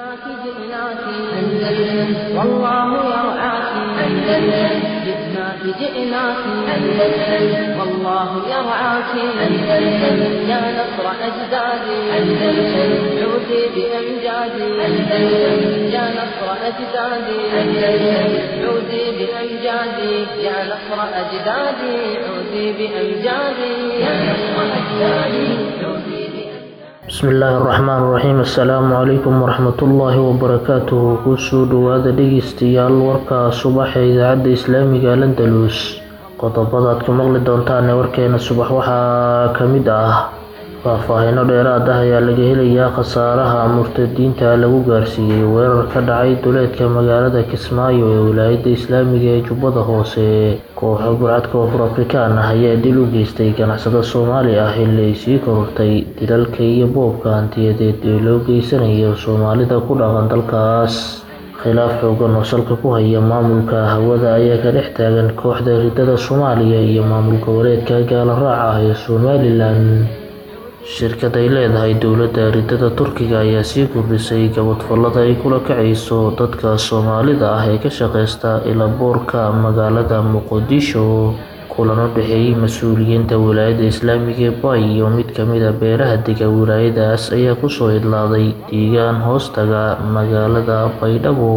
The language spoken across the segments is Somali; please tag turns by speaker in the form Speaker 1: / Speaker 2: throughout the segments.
Speaker 1: جئناك جئناك أندلس والله يرعاك أندلس جئناك جئناك أندلس والله يرعاك أندلس يا نصر أجدادي أندلس عودي بأمجادي أندلس يا نصر أجدادي أندلس عودي بأمجادي يا نصر أجدادي عودي بأمجادي يا نصر أجدادي عودي بأمجادي
Speaker 2: bismillaahi araxmaan iraxiim assalaamu calaykum waraxmatullaahi wabarakaatuhu kusoo dhowaada dhegeystayaal warka subaxa idaacadda islaamiga landalus qodobada aad ku maqli doontaan ee warkeena subax waxaa ka mid ah faahfaahino dheeraad ah ayaa laga helayaa khasaaraha murtadiinta lagu gaarsiiyey weerar ka dhacay duleedka magaalada kismaayo ee wilaayadda islaamiga ee jubbada hoose kooxo burcadka koonfur afrikaan ah ayaa dil u geystay ganacsado soomaali ah xilli ay sii korortay dilalka iyo boobka hantiyadeed ee loo geysanayo soomaalida ku dhaqan dalkaas khilaaf xoogan oo salka ku haya maamulka hawada ayaa ka dhex taagan kooxda ridada soomaaliya iyo maamul goboleedka gaala raaca ah ee somalilan shirkad ay leedahay dowladda ridada turkiga ayaa sii kordhisay gabadfallada ay kula kacayso dadka soomaalida ah ee ka shaqeysta ilaboorka magaalada muqdisho kulan u dhexeeyey mas-uuliyiinta wilaayadda islaamiga ee bay iyo mid kamid a beeraha dega wilaayadaas ayaa kusoo idlaaday deegaan hoostaga magaalada baydhabo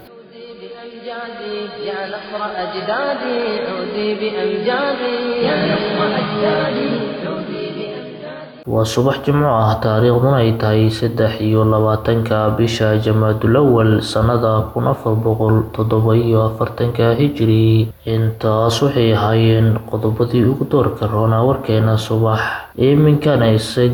Speaker 1: بأمجادي يا نصر أجدادي عودي بأمجادي يا نصر أجدادي عودي بأمجادي
Speaker 2: waa subax jimco ah taariikhduna ay tahay saddex iyo labaatanka bisha jamaadulawal sannada kun afar boqol toddoba iyo afartanka hijiri intaas waxay ahaayeen qodobadii ugu doorka roonaa warkeena subax iminkana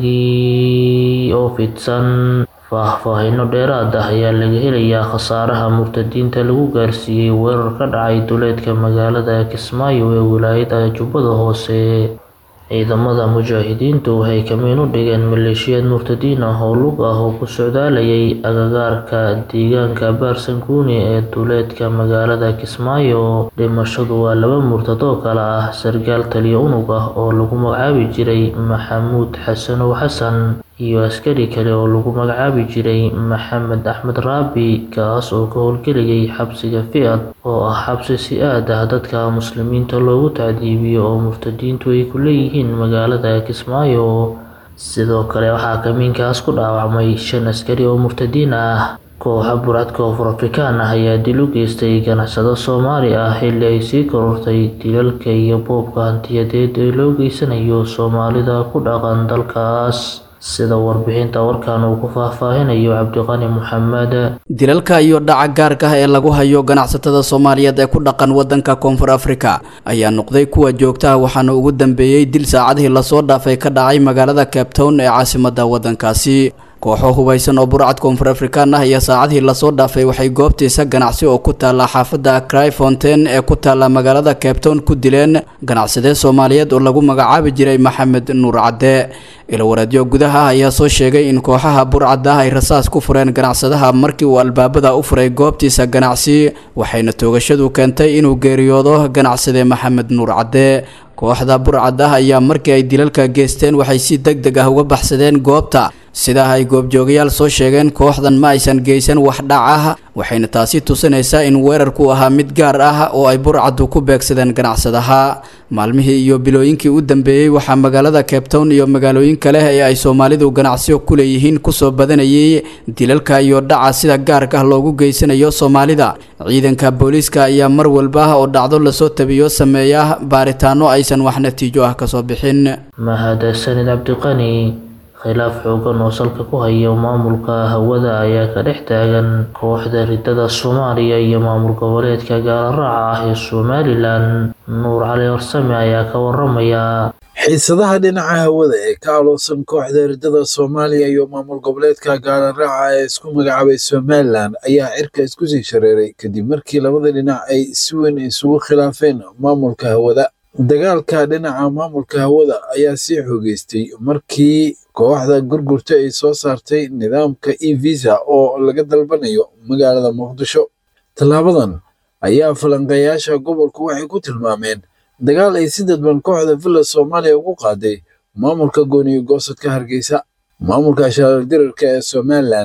Speaker 2: isagii oo fidsan faahfaahino dheeraad ah ayaa laga helayaa khasaaraha murtadiinta lagu gaarsiiyey weerar ka dhacay duleedka magaalada kismaayo ee wilaayada jubbada hoose ciidamada mujaahidiintu waxay kamiin u dhigeen maleeshiyaad murtadiin ah oo lug ah oo ku socdaalayay agagaarka deegaanka baarsanguuni ee duleedka magaalada kismaayo dhimashadu waa laba murtad oo kale ah sargaal taliyo unug ah oo lagu magacaabi jiray maxamuud xasanow xasan iyo askari kale oo lagu magacaabi jiray maxamed axmed raabi kaas oo ka howlgelayay xabsiga fiad oo ah xabsi si aad ah dadka muslimiinta loogu tacdiibiyo oo murtadiintu ay ku leeyihiin magaalada kismaayo sidoo kale waxaa kamiinkaas ku dhaawacmay shan askari oo murtadiin ah kooxa burcad koonfur afrikaan ah ayaa dil u geystay ganacsado soomaali ah xilli ay sii korortay dilalka iyo boobka hantiyadeed ee loo geysanayo soomaalida ku dhaqan dalkaas sida warbixinta warkan uu ku faahfaahinayo cabdiqani maxamed
Speaker 3: dilalka iyo dhaca gaarka ah ee lagu hayo ganacsatada soomaaliyeed ee ku dhaqan wadanka koonfur afrika ayaa noqday kuwa joogtaha waxaana ugu dambeeyey dil saacadihii lasoo dhaafay ka dhacay magaalada cape town ee caasimada wadankaasi kooxo hubaysan oo burcad koonfur afrikaan ah iyo saacadihii lasoo dhaafay waxay goobtiisa ganacsi oo ku taalla xaafadda cry fontain ee ku taalla magaalada cape town ku dileen ganacsadee soomaaliyeed oo lagu magacaabi jiray maxamed nuur cadde ilawareedyo gudaha ah ayaa soo sheegay in kooxaha burcadda ah ay rasaas ku fureen ganacsadaha markii uu albaabada u furay goobtiisa ganacsi waxayna toogashadu keentay inuu geeriyoodo ganacsade maxamed nuur cadde kooxda burcad ah ayaa markii ay dilalka geysteen waxay si deg deg ah uga baxsadeen goobta sidaa ay goobjoogayaal soo sheegeen kooxdan ma aysan geysan wax dhac ah waxayna taasi tusinaysaa in weerarku ahaa mid gaar ah oo ay burcaddu ku beegsadeen ganacsadaha maalmihii iyo bilooyinkii u dambeeyey waxaa magaalada cape town iyo magaalooyin kale ee ay soomaalidu ganacsiyo ku leeyihiin kusoo badanayay dilalka iyo dhaca sida gaarka ah loogu geysanayo soomaalida ciidanka booliiska ayaa mar walba oo dhacdo lasoo tabiyo sameeya baaritaano aysan wax natiijo ah kasoo bixin
Speaker 2: mahadsanid cabdiqani khilaaf xoogan oo salka ku haya maamulka hawada ayaa ka dhex taagan kooxda ridada soomaaliya iyo maamul goboleedka gaala raaca ah ee somalilan nuur cali horsame ayaa ka waramaya
Speaker 4: xiisadaha dhinaca hawada ee ka aloosan kooxda ridada soomaaliya iyo maamul goboleedka gaala raaca ee isku magacaabay somalilan ayaa cirka isku sii shareeray kadib markii labada dhinac ay si weyn isugu khilaafeen maamulka hawada dagaalka dhinaca maamulka hawada ayaa sii xoogeystay markii kooxda gurgurta ay soo saartay nidaamka e visa oo laga dalbanayo magaalada muqdisho tallaabadan ayaa falanqeeyaasha gobolku waxay ku tilmaameen dagaal ay si dadban kooxda villa soomaaliya ugu qaaday maamulka gooniyo goosadka hargeysa maamulka shaaldirarka ee somalilan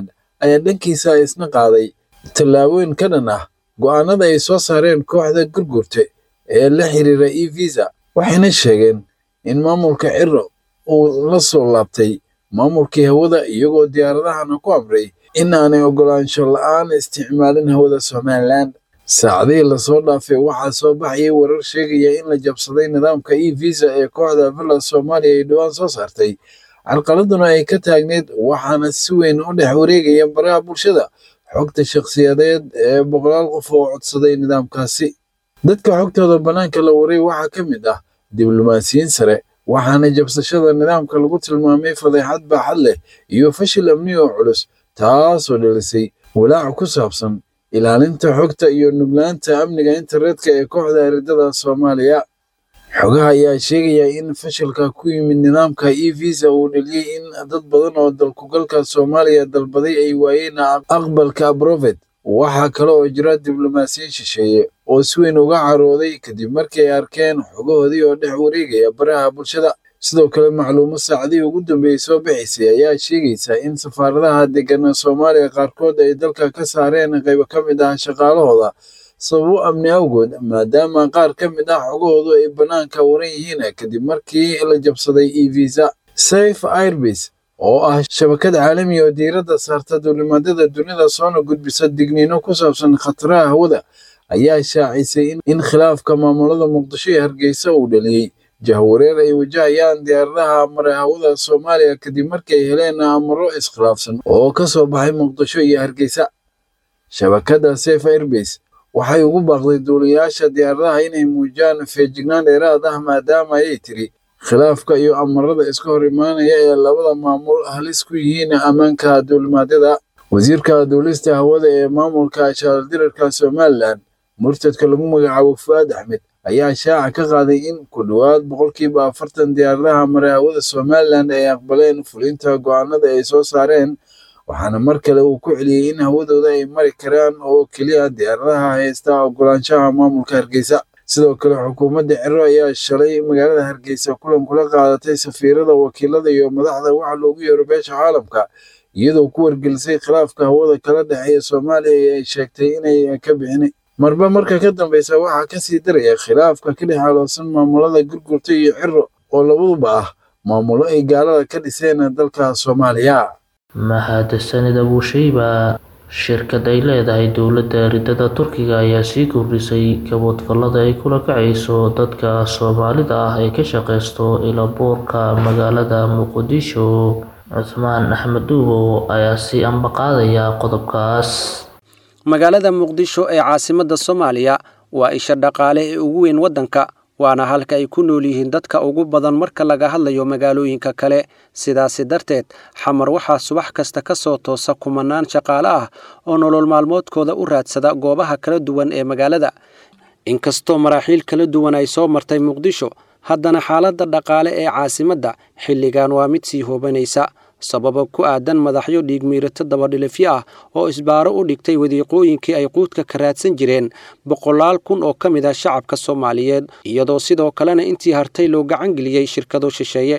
Speaker 4: ayaa dhankiisa isna qaaday tallaabooyin ka dhan ah go'aanada ay soo saareen kooxda gurgurte ee la xiriira e visa waxayna sheegeen in maamulka ciro uu la soo laabtay maamulkii hawada iyagoo diyaaradahana ku amray in aanay oggolaansho la'aan isticmaalin hawada somalilan saacadihii lasoo dhaafay waxaa soo baxayay warar sheegaya in la jabsaday nidaamka e visa ee kooxda villa soomaaliya ay dhowaan soo saartay carqaladuna ay ka taagneyd waxaana si weyn u dhex wareegaya baraha bulshada xogta shakhsiyadeed ee boqolaal qof oo codsaday nidaamkaasi dadka xogtooda bannaanka la waray waxaa ka mid ah diblomaasiyiin sare waxaana jabsashada nidaamka lagu tilmaamay fadeexad baaxad leh iyo fashil amni oo culus taasoo dhalisay walaac ku saabsan ilaalinta xogta iyo nuglaanta amniga internetka ee kooxda eridada soomaaliya xogaha ayaa sheegaya in fashilka ku yimid nidaamka e visa uu dheliyey in dad badan oo dalkugalka soomaaliya dalbaday ay waayeen aqbalka abrofet waxaa kale oo jira diblomaasiyiin shisheeye oo si weyn uga carooday kadib markii ay arkeen xogahoodii oo dhex wareegaya baraha bulshada sidoo kale macluumo saacadihii ugu dambeeyey soo bixaysay ayaa sheegaysa in safaaradaha degana soomaaliya qaarkood ay dalka ka saareen qaybo ka mid ah shaqaalahooda sababo amni awgood maadaama qaar ka mid ah xogahoodu ay bannaanka waran yihiin kadib markii la jabsaday e visa safe airbase oo ah shabakad caalami oo diiradda saarta duulimaadyada dunida soona gudbisa digniino ku saabsan khataraha hawada ayaa shaacisay in khilaafka maamulada muqdisho ee hargeysa uu dhaliyey jahwareer ay wajahayaan diyaaradaha mara hawada soomaaliya kadib markii ay heleen amaro iskhilaafsan oo ka soo baxay muqdisho iyo hargeysa shabakadda safe airbase waxay ugu baaqday duuliyayaasha diyaaradaha inay muujiyaan feejignaan dheeraad ah maadaama ayay tiri khilaafka iyo amarada iska hor imaanaya ee labada maamul halis ku yihiin ammaanka duulimaadyada wasiirka duulista hawada ee maamulka shaaldirarka somalilan murtadka lagu magacaabo fu'aad axmed ayaa shaaca ka qaaday in ku dhowaad boqolkiiba afartan diyaaradaha mara hawada somalilan ay aqbaleen fulinta go'aanada ay soo saareen waxaana mar kale uu ku celiyey in hawadooda ay mari karaan oo keliya diyaaradaha haysta oggolaanshaha maamulka hargeysa sidoo kale xukuumadda ciro ayaa shalay magaalada hargeysa kulan kula qaadatay safiirada wakiilada iyo madaxda waxa loogu yeero beesha caalamka iyadoo ku wargelisay khilaafka hawada kala dhexeeya soomaaliya ee ay sheegtay inay ka bixin marba marka ka dambeysa waxaa kasii daraya khilaafka ka dhex aloosan maamulada gurgurta iyo ciro oo labaduba ah maamulo ay gaalada ka dhiseen dalka soomaaliya
Speaker 2: mahadsanid abuusheyba shirkad ay leedahay dowladda ridada turkiga ayaa sii kordhisay kaboodfallada ay kula kacayso dadka soomaalida ah ee ka shaqeysto ilaboorka magaalada muqdisho cusmaan axmed duubow ayaa sii ambaqaadaya qodobkaas
Speaker 5: magaalada muqdisho ee caasimadda soomaaliya waa isha dhaqaale ee ugu weyn waddanka waana halka ay ku nool yihiin dadka ugu badan marka laga hadlayo magaalooyinka kale sidaasi darteed xamar waxaa subax kasta ka soo toosa kumanaan shaqaale ah oo nolol maalmoodkooda u raadsada goobaha kala duwan ee magaalada inkastoo maraaxiil kala duwan ay soo martay muqdisho haddana xaaladda dhaqaale ee caasimadda xilligan waa mid sii hoobanaysa sababa ku aadan madaxyo dhiigmiirato dabadhilifyo ah oo isbaaro u dhigtay wadiiqooyinkii ay quudka ka raadsan jireen boqolaal kun oo ka mid ah shacabka soomaaliyeed iyadoo sidoo kalena intii hartay loo gacan geliyey shirkado shisheeye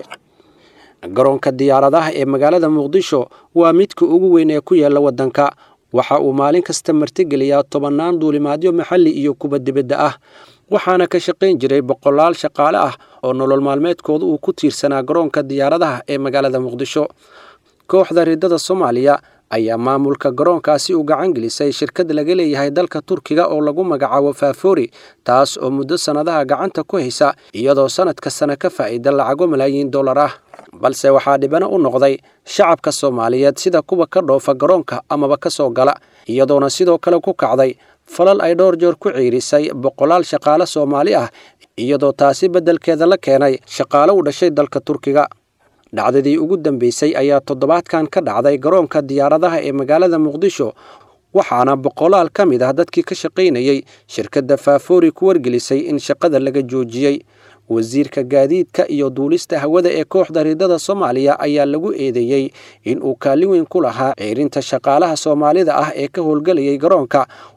Speaker 5: garoonka diyaaradaha ee magaalada muqdisho waa midka ugu weyn ee ku yaalla waddanka waxa uu maalin kasta martigeliyaa tobannaan duulimaadyo maxalli iyo kuwa dibadda ah waxaana ka shaqayn jiray boqolaal shaqaale ah oo nolol maalmeedkooda uu ku tiirsanaa garoonka diyaaradaha ee magaalada muqdisho kooxda ridada soomaaliya ayaa maamulka garoonkaasi u gacan gelisay shirkad laga leeyahay dalka turkiga oo lagu magacaabo faafori taas oo muddo sannadaha gacanta ku haysa iyadoo sannadka sana ka faa'ida lacago malaayiin dollar ah balse waxaa dhibano u noqday shacabka soomaaliyeed sida kuwa ka dhoofa garoonka amaba ka soo gala iyadoona sidoo kale ku kacday falal ay dhowr jeer ku ciirisay boqolaal shaqaale soomaali ah iyadoo taasi beddelkeeda la keenay shaqaale u dhashay dalka turkiga dhacdadii ugu dambeysay ayaa toddobaadkan ka dhacday garoonka diyaaradaha ee magaalada muqdisho waxaana boqolaal ka mid ah dadkii ka shaqaynayey shirkadda faafori ku wargelisay in shaqada laga joojiyey wasiirka gaadiidka iyo duulista hawada ee kooxda ridada soomaaliya ayaa lagu eedeeyey in uu kaalin weyn ku lahaa ciirinta shaqaalaha soomaalida ah ee ka howlgelayay garoonka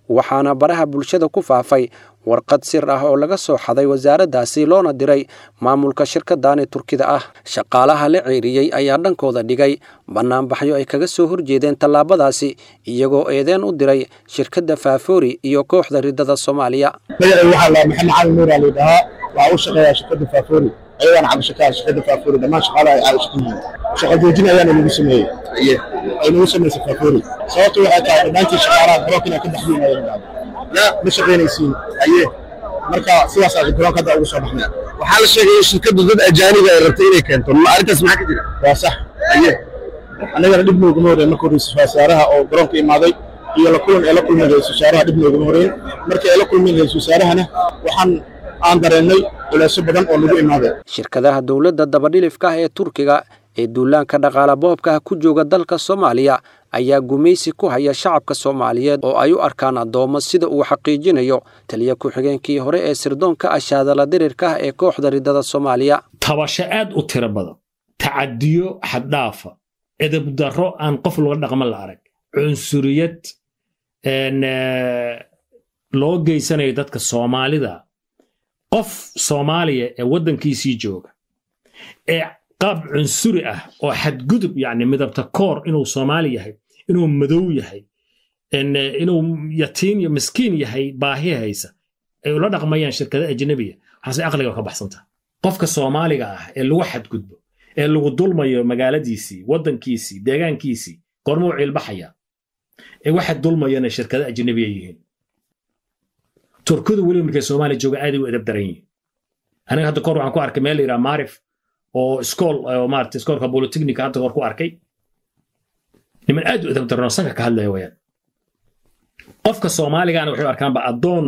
Speaker 5: waxaana baraha bulshada ku faafay warqad sir ah oo laga soo xaday wasaaraddaasi loona diray maamulka shirkadani turkida ah shaqaalaha la ceeriyey ayaa dhankooda dhigay bannaanbaxyo ay kaga soo horjeedeen tallaabadaasi iyagoo eedeen u diray shirkadda faafoori iyo kooxda riddada soomaaliya
Speaker 6: magacay waxaa la maxamed cali nuur aa layidhahaa waxaa u shaqeeyaa shirkadda faafoori ayagaana cabdishakaar shirkadda faafoori dhammaan shaqaalaha ay caawis ku yihiin shaqo joojin ayaana nagu sameeyey ay nagu samaysay faafoori sababtu waxay tahay dhammaantii shaqaalaha garoonka inaa ka baxdiin ayaa dhacday ma shaqaynaysiin aye marka sidaasaa garoonka hadda ugu soo baxnay
Speaker 7: waxaa la sheegay in shirkaddu dad ajaaniga ay rabtay inay keento ma arrintaas maxaa ka jira
Speaker 6: waa sax aye annagana dhib nooguma horeen marka horeysa wasaaraha oo garoonka imaaday iyo la kulan ee la kulmay ra-isul wasaaraha dhib nooguma horeen markii ay la kulmeen ra-isul wasaarahana waxaan aan dareennay culeysyo badan oo nagu imaaday
Speaker 5: shirkadaha dowladda dabadhilifka ah ee turkiga ee duulaanka dhaqaala boobka ku jooga dalka soomaaliya ayaa gumaysi ku haya shacabka soomaaliyeed oo ay u arkaan addoommo sida uu xaqiijinayo taliya ku-xigeenkii hore ee sirdoonka ashaadala dirirka ah ee kooxda riddada soomaaliya
Speaker 8: tabasho aad u tiro badan tacadiyo xaddhaafa edabdarro aan qof laga dhaqma la arag cunsuriyad loo geysanayo dadka soomaalida qof soomaaliya ee waddankiisii jooga ee qaab cunsuri ah oo xadgudub yani midabta koor inuu soomaali yahay inuu madow yahay inuu yatiin iyo miskiin yahay baahi haysa ay ula dhaqmayaan shirkada ajnabiya waxaase aqliga ka baxsanta qofka soomaaliga ah ee lagu xadgudbo ee lagu dulmayo magaaladiisii waddankiisii deegaankiisii goormuu ciilbaxaya ee waxa dulmayana shirkada ajnabiya yihiin turkidu weliba markay soomaaliya jooga aaday u edab daran yihiin aniga hadda kor waxaan ku arkay meel la yidhaha maarif oo iskool oo maarata iskoolka bolitechnica hadda hor ku arkay niman aad u edab daranoo sanka ka hadlaya wayaan qofka soomaaligaana waxay u arkaanba addoon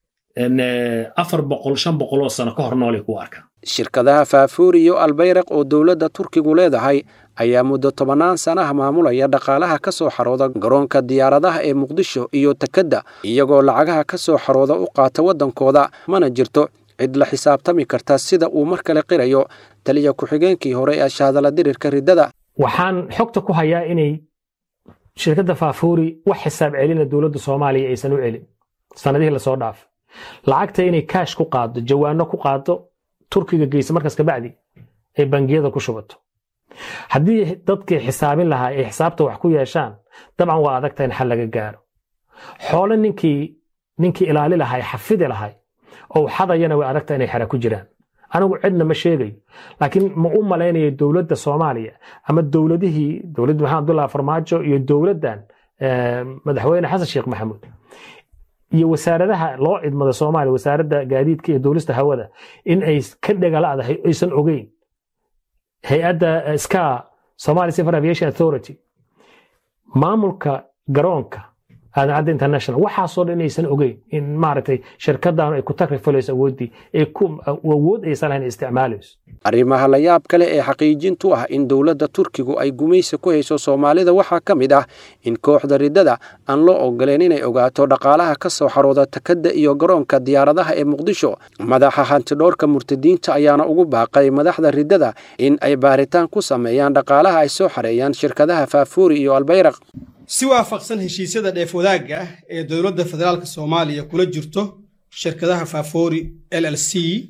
Speaker 8: afar boqol shan boqol oo sano ka hor noolay ku arkaan
Speaker 5: shirkadaha faafuuri iyo albayraq oo dowladda turkigu leedahay ayaa muddo tobannaan sanaha maamulaya dhaqaalaha ka soo xarooda garoonka diyaaradaha ee muqdisho iyo takadda iyagoo lacagaha ka soo xarooda u qaata waddankooda mana jirto cid la xisaabtami karta sida uu mar kale qirayo taliya ku-xigeenkii hore ee shaadala dirirka riddada
Speaker 9: waxaan xogta ku hayaa inay shirkadda faafuuri wax xisaab celina dowladda soomaaliya aysan u celin sanadihii lasoo dhaafay lacagta inay kaash ku qaado jawaano ku qaado turkiga geysa markaas kabacdi ay bangiyada ku shubato haddii dadkii xisaabin lahaa ay xisaabta wax ku yeeshaan dabcan waa adagta in xal laga gaaro xoole ninkii ninkii ilaali lahay xafidi lahay oo xadayana way adagta inay xera ku jiraan anigu cidna ma sheegayo laakiin ma u malaynayo dowladda soomaaliya ama dowladihii dowladda maxamed abdullahi farmaajo iyo dowladdan madaxweyne xasan sheekh maxamuud iyo wasaaradaha loo idmada soomaaliya wasaaradda gaadiidka iyo duulista hawada in ay ka dhegalaadahay aysan ogeyn hay-adda ska somali civil aviation authority maamulka garoonka aadancadda international waxaasoo dhan inaysan ogeyn in maaragtay shirkaddan ay ku takrifalayso awooddii ay ku awood aysan lahayn isticmaalayso
Speaker 5: arrimaha la yaab kale ee xaqiijintu ah in dowladda turkigu ay gumaysi ku hayso soomaalida waxaa ka mid ah in kooxda riddada aan loo ogoleen inay ogaato dhaqaalaha ka soo xarooda takadda iyo garoonka diyaaradaha ee muqdisho madaxa hantidhoorka murtadiinta ayaana ugu baaqay madaxda riddada in ay baaritaan ku sameeyaan dhaqaalaha ay soo xareeyaan shirkadaha faafuuri iyo albayraq
Speaker 10: si waafaqsan heshiisyada dheef wadaagga ah ee dowladda federaalk soomaaliya kula jirto shirkadaha faafoori l l c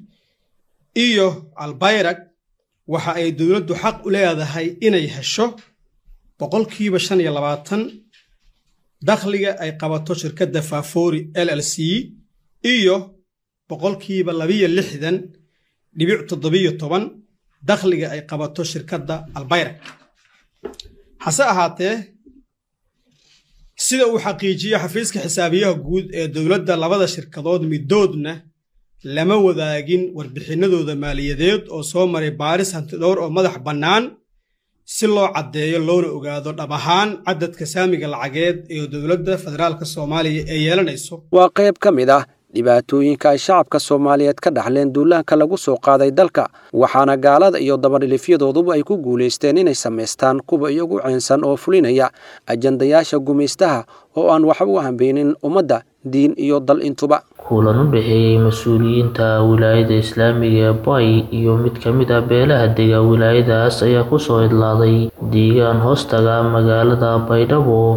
Speaker 10: iyo albayrag waxa ay dowladdu xaq u leedahay inay hesho boqolkiiba shan iyo labaatan dakhliga ay qabato shirkadda faafoori l l c iyo boqolkiiba labiyo lixdan dhibic toddobiyo toban dakhliga ay qabato shirkadda albayrag hase ahaatee sida uu xaqiijiyo xafiiska xisaabiyaha guud ee dowladda labada shirkadood midoodna lama wadaagin warbixinadooda maaliyadeed oo soo maray baaris hantidhowr oo madax bannaan si loo caddeeyo loona ogaado dhab ahaan cadadka saamiga lacageed ee dowladda federaalk soomaaliya ee yeelanayso
Speaker 5: waa qayb ka mid ah dhibaatooyinka ay shacabka soomaaliyeed ka dhaxleen duulaanka lagu soo qaaday dalka waxaana gaalada iyo dabadhilifyadooduba ay ku guulaysteen inay samaystaan kuwa iyagu ceensan oo fulinaya ajandayaasha gumaystaha oo aan waxba u hambeynin ummadda diin iyo dal intuba
Speaker 2: kulan u dhexeeyey mas-uuliyiinta wilaayada islaamiga ee bay iyo mid ka mid ah beelaha dega wilaayadaas ayaa kusoo idlaaday deegaan hoostaga magaalada baydhabo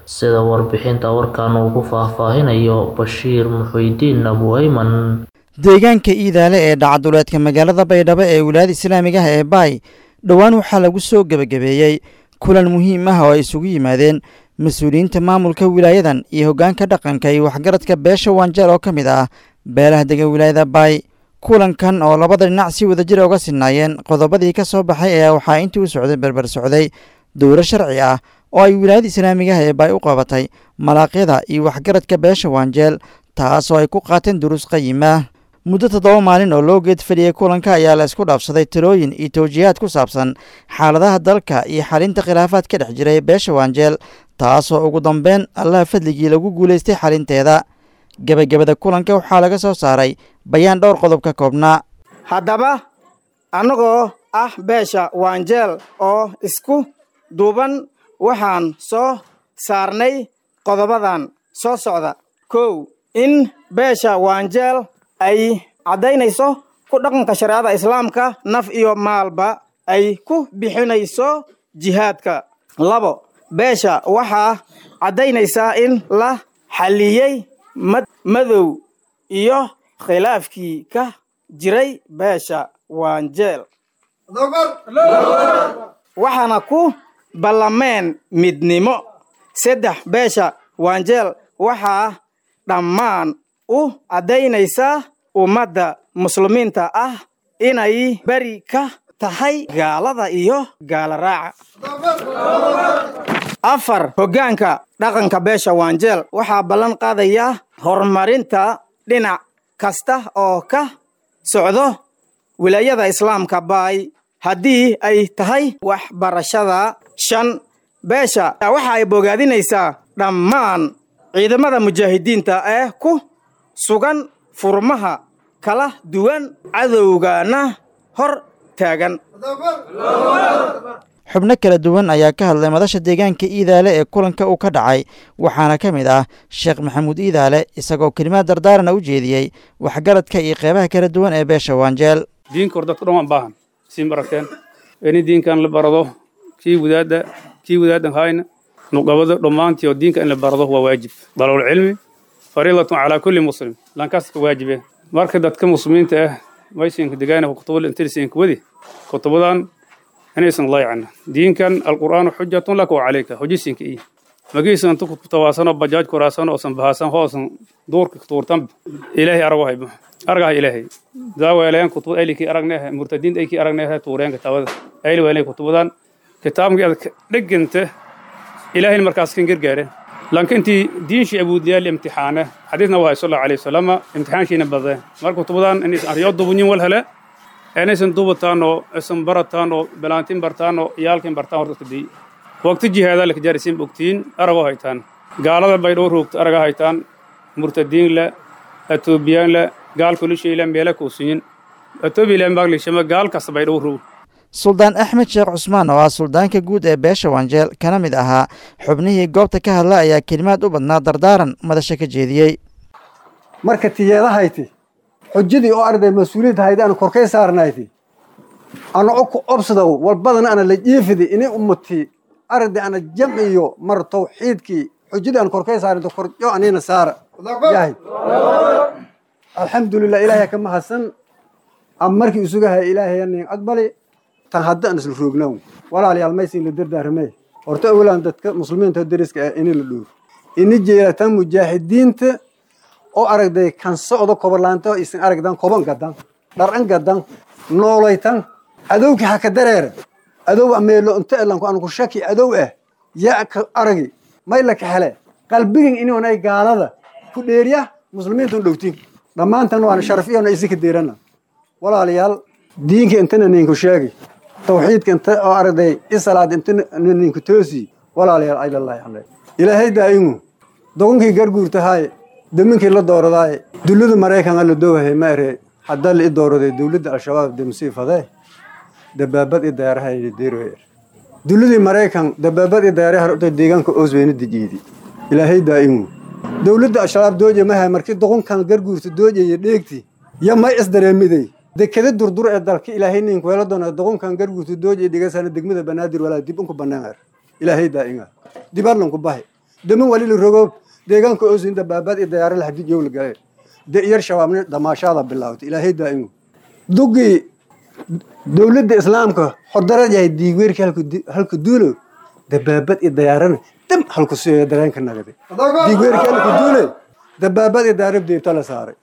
Speaker 2: sida warbixinta warkan uu ku faahfaahinayo bashiir muxuudiin abuayman
Speaker 11: deegaanka iidaale ee dhacaduleedka magaalada baydhabo ee wilaayada islaamiga ah ee baay dhowaan waxaa lagu soo gebagabeeyey kulan muhiim ah oo ay isugu yimaadeen mas-uuliyiinta maamulka wilaayadan iyo hoggaanka dhaqanka iyo waxgaradka beesha waanjeel oo ka mid ah beelaha dega wilaayada baay kulankan oo labada dhinac si wadajir uga sinaayeen qodobadii ka soo baxay ayaa waxaa intii u socday berber socday dowro sharci ah oo ay wilaayada islaamiga ah ee baay u qabatay malaaqyada iyo waxgaradka beesha waanjeel taas oo ay ku qaateen duruus qayima muddo toddoba maalin oo loo geed fadhiyey kulanka ayaa la isku dhaafsaday talooyin iyo tawjiihaad ku saabsan xaaladaha dalka iyo xalinta khilaafaad ka dhex jiray beesha waanjeel taasoo ugu dambeyn allaha fadligii lagu guulaystay xalinteeda gebagabada kulanka waxaa laga soo saaray bayaan dhowr qodob ka koobnaa
Speaker 12: haddaba annagoo ah beesha waanjeel oo isku duuban waxaan soo saarnay qodobadan soo socda kow in beesha waanjeel ay caddaynayso ku dhaqanka shareecada islaamka naf iyo maalba ay ku bixinayso jihaadka labo beesha waxaa caddaynaysaa in la xalliyey madow iyo khilaafkii ka jiray beesha waanjeel waxaana ku ballameen midnimo saddex beesha waanjeel waxaa dhammaan u caddaynaysaa ummadda muslimiinta ah inay beri ka tahay gaalada iyo gaala raaca afar hoggaanka dhaqanka beesha waanjeel waxaa ballan qaadaya horumarinta dhinac kasta oo ka socdo wilaayada islaamka baay haddii ay tahay waxbarashada shan beesha waxa ay bogaadinaysaa dhammaan ciidamada mujaahidiinta ee ku sugan furmaha kala duwan cadowgana hor taagan
Speaker 11: xubno kala duwan ayaa ka hadlay madasha deegaanka iidaale ee kulanka uu ka dhacay waxaana ka mid ah sheekh maxamuud iidaale isagoo kelimaad dardaarana u jeediyey waxgaradka iyo qeybaha kala duwan ee beesha waanjeel
Speaker 13: diinka hor dadka dhan waan baahan sii barateen in diinkan la barado kii wadaadda kii wadaadan hayna nuqabada dhammaantii oo diinka in la barado waa waajib dalowul cilmi fariidatun calaa kulli muslim lankaaska waajibe marka dadka muslimiinta ah maysinka degaana kutubada intirisinka wadi kutubadan inaysan layacna diinkan alqur'aanu xujatun laka wa calayka xujisinka iyo magiisan inta kutawaasano bajaaj kuraasano oosan bahaasan hoosan duurka tuurtan ilaahay arago haybo argaha ilaahay daaweeleen kutubad aylikii aragnehe murtadiinta aykii aragnehe tuureen kitaabada ayli weelay kutubadan kitaabkii aad dheganta ilaahayna markaas kan gargaare laakiin intii diinshii abuudliyaal imtixaane xadiisna waa sal allahu alayhi wasallam imtixaanshiina badee marka kutubadan inaysan aryo dubunyin wal hele inaysan dubataanoo isan barataanoo balaantin bartaanoo iyaalkin bartaan horta kadii waqti jihaadaa laka jaarisiin bogtiin aragoo haytaan gaalada baydhoo roogta araga haytaan murtadiinla atoobiyaanla gaalkulishiila meela kuusinyin atoobiyaila maaglishama gaal kasta baydhoo roog
Speaker 11: suldaan axmed sheekh cusmaan oo ah suldaanka guud ee beesha waanjeel kana mid ahaa xubnihii goobta ka hadla ayaa kelimaad u badnaa dardaaran madasha ka jeediyey
Speaker 14: marka tiyeedahayti xujadii oo arday mas-uuliyadda haydi ana korkay saarnayti ana ku obsadow walbadana ana la jiifidi ini ummati arday ana jamciyo mar tawxiidkii xujadii ana korkay saarinto korjo anina saara yahay alxamdulilah ilaahay ka mahadsan ama markii isugahay ilaahay nin aqbali tan hadda aan isla roognow walaalayaal maysin la dardaarmee horta awlaan dadka muslimiinta deriska ah ini la dhuuro ini jeelatan mujaahidiinta oo aragday kan socdo koborlaanta isin aragdan koban gadan dharan gadan noolaytan adowki haka dareere adow ameelo inta elanku anku shaki adow ah yaa ka aragi may la ka hele qalbigin inonay gaalada ku dheeriya muslimiinta dhowtiin dhammaantan waana sharaf iyona isinka deerana walaalayaal diinka intana ninku sheegi tawxiidka inta oo aragday isalaad inta ninku toosi walaalayaal aylallahi alle ilaahay daa'imu dogonkii garguurtahay daminkii la dooradaaye dowladda maraykan la doowahay ma ere haddaa la i dooraday dowladda al-shabaab demsii fadee dabaabad i daaraha deeroer dowladii maraykan dabaabad i daaraha horta deegaanka oosweyna dejiidi ilaahay daa'imu dowladda al-shabaab dooje mahay markii doqonkan garguurta doojaya dheegti ya may isdareemiday dekada durdur ee dalka ilaahay ninku weela doona doqonkan garguurta doojaya dhigasana degmada banaadir walaa dib unku banaan ilaahay daa'ima dibaarlanku bahi daman wali la rogo deegaanka oosin dabaabaad iyo dayaare la xadid la gale de iyar shabaabni damaashaada bilaawtay ilaahay daa'imu dugii dowladda islaamka hordarad yahay diigweerki halka duulo dabaabad iyo dayaarana dam halku siyo dareenka nagade diigweerki halka duule dabaabad iyo dayaarab deebta la saaray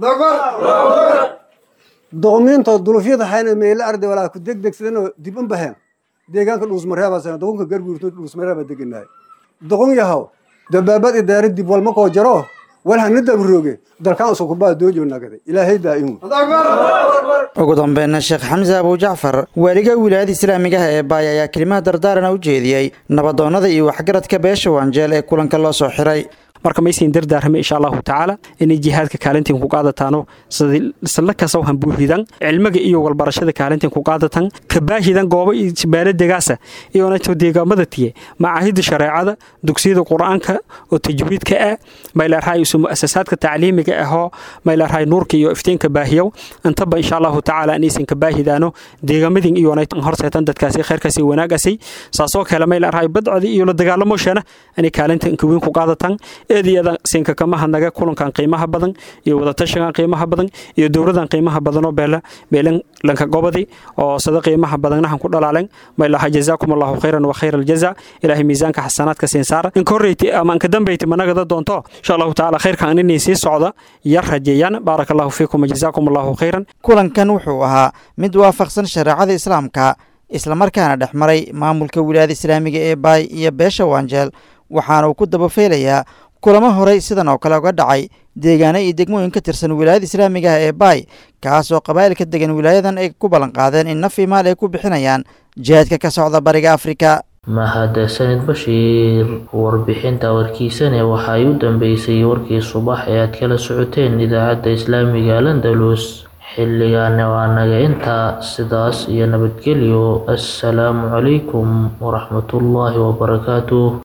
Speaker 14: doqmiinto dulufyada hayna meelo arday walaa ku degdegsadanoo dib un baheen deegaanka dhuusmareebaa doqonka garguurto dhuusmareeba deganaay doqon yahow dabaabad iyo dayaarad dib walma koo jaro wal hana dabrooge dalkaan usukubaa doojo nagade ilaahay daa'imu
Speaker 11: ugu dambeynna sheekh xamse abujacfar waaliga wilaayada islaamiga ah ee baay ayaa kelimaha dardaarana u jeediyey nabadoonnada iyo waxgaradka beesha waanjeel ee kulanka loo soo xiray
Speaker 5: marka maysiin dardaarmay insha allahu tacaala inay jihaadka kaalintiin ku qaadataano isla kasaw hambuuhidan cilmiga iyo walbarashada kaalintiin ku qaadatan kabaahidan goobo baaladegaasa iyonato deegaamada tiye macaahida shareecada dugsiyada qur-aanka oo tajwiidka ah maylarhay isu muasasaadka tacliimiga ahoo maylarhay nuurka iyo iftiinka baahiyow intaba insha allahu tacaala inaysan kabaahidaano deegaamadin iyonay horseetan dadkaasi khayrkaasi wanaagasi saasoo kale maylarhay badcodi iyo la dagaalamoshana inay kaalinta inkaweyn ku qaadatan eediyada siinka kama hadnaga kulankan qiimaha badan iyo wadatashigan qiimaha badan iyo dowladan qiimaha badanoo beela beelan lanka gobadi oo sada qiimaha badannahan ku dhalaalen maylaha jazaakum allahu khayran wa khayra aljaza ilaahay miisaanka xasanaadka siin saara in korreyti ama inka dambeyti managada doonto insha allahu tacaala khayrkan inay sii socda yar rajeeyaan baaraka allahu fiikum jazaakum allahu khayran
Speaker 11: kulankan wuxuu ahaa mid waafaqsan shareecada islaamka islamarkaana dhex maray maamulka wilaayada islaamiga ee baay iyo beesha waanjeel waxaana uu ku dabafeelayaa kulamo horey sidan oo kale uga dhacay deegaano iyo degmooyin ka tirsan wilaayada islaamiga ah ee baay kaas oo qabaa'ilka degan wilaayadan ay ku ballanqaadeen in naf imaal ay ku bixinayaan jihaadka ka socda bariga afrika
Speaker 2: mahadsanid bashiir warbixinta warkiisane waxa ay u dambeysay warkii subax ee aad kala socoteen idaacadda islaamiga landalus xilligaana waa naga intaa sidaas iyo nabadgelyo assalaamu calaykum waraxmatullaahi wabarakaatuh